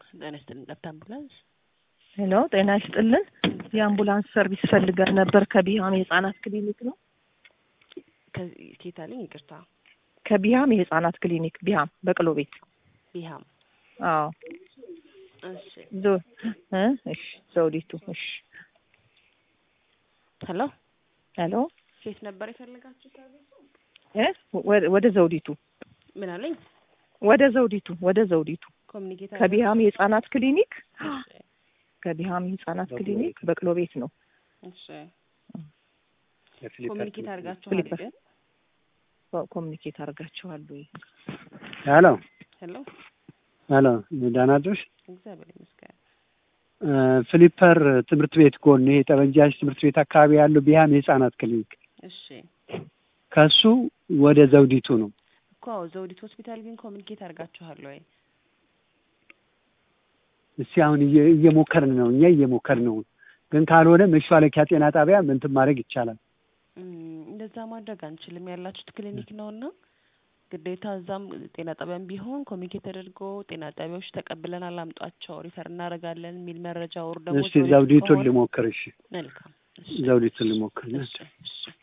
ጤና ይስጥልን። ጠብታ አምቡላንስ ሄሎ፣ ጤና ይስጥልን። የአምቡላንስ ሰርቪስ ፈልገን ነበር። ከቢሃም የህጻናት ክሊኒክ ነው። ከዚህ ኬት አለኝ? ይቅርታ ከቢሃም የህጻናት ክሊኒክ ቢሃም በቅሎ ቤት። ቢሃም። አዎ እሺ ዞ እ እሺ ዘውዲቱ። እሺ ሄሎ፣ ሄሎ ሴት ነበር የፈለጋችሁት? ሰርቪሱ እ ወደ- ወደ ዘውዲቱ ምን አለኝ? ወደ ዘውዲቱ ወደ ዘውዲቱ ኮሚኒኬት ከቢሃም የህጻናት ክሊኒክ ከቢሃም የህጻናት ክሊኒክ በቅሎ ቤት ነው። እሺ ኮሚኒኬት አድርጋችኋል ፍሊፐር። ግን? ኮሚኒኬት አድርጋችኋል ወይ? ሄሎ ሄሎ፣ ሄሎ፣ ደህና አደርሽ? እግዚአብሔር ይመስገን። እ ፍሊፐር ትምህርት ቤት ጎን ይሄ ጠበንጃሽ ትምህርት ቤት አካባቢ ያለው ቢሃም የህጻናት ክሊኒክ እሺ ከሱ ወደ ዘውዲቱ ነው። እኮ አዎ፣ ዘውዲት ሆስፒታል ግን ኮሚኒኬት አድርጋችኋል ወይ? እስቲ አሁን እየ- እየሞከርን ነው እኛ እየሞከርን ነው። ግን ካልሆነ መሿለኪያ ጤና ጣቢያ ምንትን ማድረግ ይቻላል። እም፣ እንደዛ ማድረግ አንችልም። ያላችሁት ክሊኒክ ነው እና ግዴታ እዛም ጤና ጣቢያም ቢሆን ኮሚኒኬት ተደርጎ ጤና ጣቢያዎች ተቀብለን አላምጧቸው ሪፈር እናደርጋለን የሚል መረጃ ወር ደግሞ እስቲ ዘውዲቱን ልሞክር። እሺ መልካም እሺ ዘውዲቱን ልሞክር። እሺ እሺ